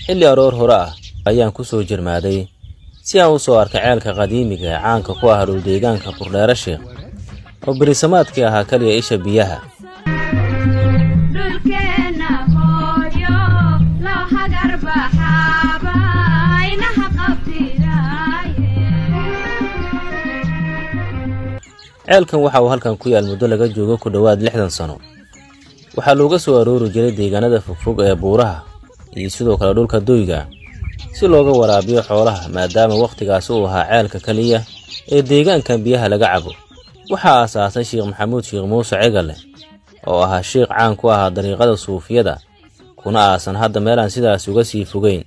xilli aroor hore ah ayaan ku soo jirmaaday si aan u soo arkay ceelka qadiimiga ee caanka ku ah dhuldeegaanka burdheere sheekh oo berisamaadkii ahaa kaliya isha biyaha ceelkan waxa uu halkan ku yaal muddo laga joogo ku dhowaad lixdan sano waxaa looga soo aroori jiray deegaanada fogfog ee buuraha iyo sidoo kale dhulka doyga si looga waraabiyo xoolaha maadaama wakhtigaas uu ahaa ceelka keliya ee deegaankan biyaha laga cabo waxaa aasaasay sheekh maxamuud sheekh muuse cegale oo ahaa sheikh caan ku ahaa dariiqada suufiyada kuna aasan hadda meelaan sidaas uga sii fogeyn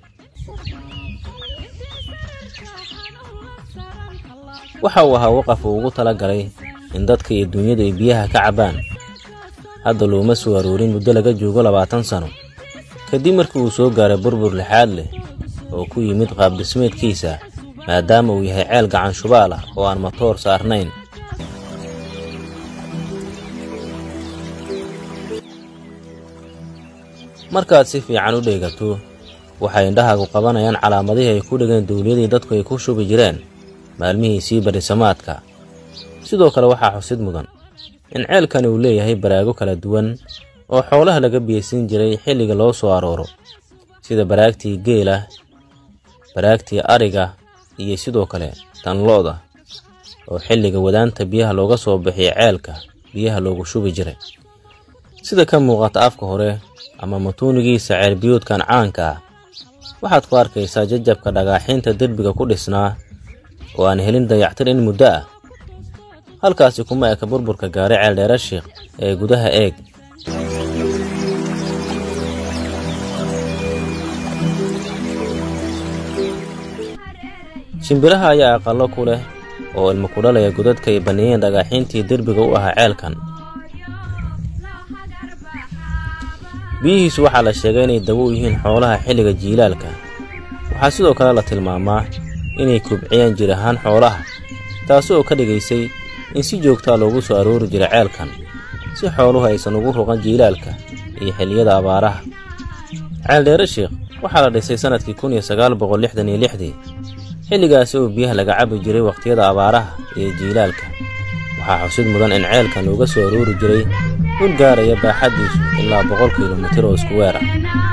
waxa uu ahaa waqaf uu ugu tala galay in dadka iyo dunyadu ay biyaha ka cabbaan hadda looma soo aroorin muddo laga joogo labaatan sano kadib markii uu soo gaaray burbur lixaad leh oo ku yimid qaabdhismeedkiisa maadaama uu yahay ceel gacan shubaal ah oo aan matoor saarnayn markaad si fiican u dheegato waxay indhahaagu qabanayaan calaamadihii ay ku dhegeen dawliyadii dadku ay ku shubi jireen maalmihiisii barisamaadka sidoo kale waxaa xusid mudan in ceelkani uu leeyahay baraago kala duwan oo xoolaha laga biyeysan jiray xilliga loo soo arooro sida baraagtii geela baraagtii ariga iyo sidoo kale tan lo-da oo xilliga wadaanta biyaha looga soo bixiyo ceelka biyaha loogu shubi jiray sida ka muuqata afka hore ama matuunigiisa ceelbiyoodkan caanka ah waxaad ku arkaysaa jajabka dhagaaxiinta derbiga ku dhisnaa oo aan helin dayactir in muddo ah halkaasi kuma eka burburka gaaray ceeldheere sheekh ee gudaha eeg shimbiraha ayaa aqallo ku leh oo ilmo ku dhalaya godadka ay banneeyeen dhagaaxiintii derbiga u ahaa ceelkan biyihiisu waxaa la sheegay inay dabo u yihiin xoolaha xilliga jiilaalka waxaa sidoo kale la tilmaamaa inay kubciyaan jir ahaan xoolaha taasi oo ka dhigaysay in si joogtaa loogu soo aroori jiray ceelkan si xooluhu aysan ugu ruqan jiilaalka iyo xilliyada abaaraha ceeldheere sheekh waxaa la dhisay sannadkii kun iyo sagaal boqol lixdan iyo lixdii xilligaasi oo biyaha laga cabi jiray wakhtiyada abaaraha iyo jiilaalka waxaa xusid mudan in ceelkan looga soo aroori jiray dhul gaaraya baaxaddiisu ilaa boqol kilomitir oo isku weer ah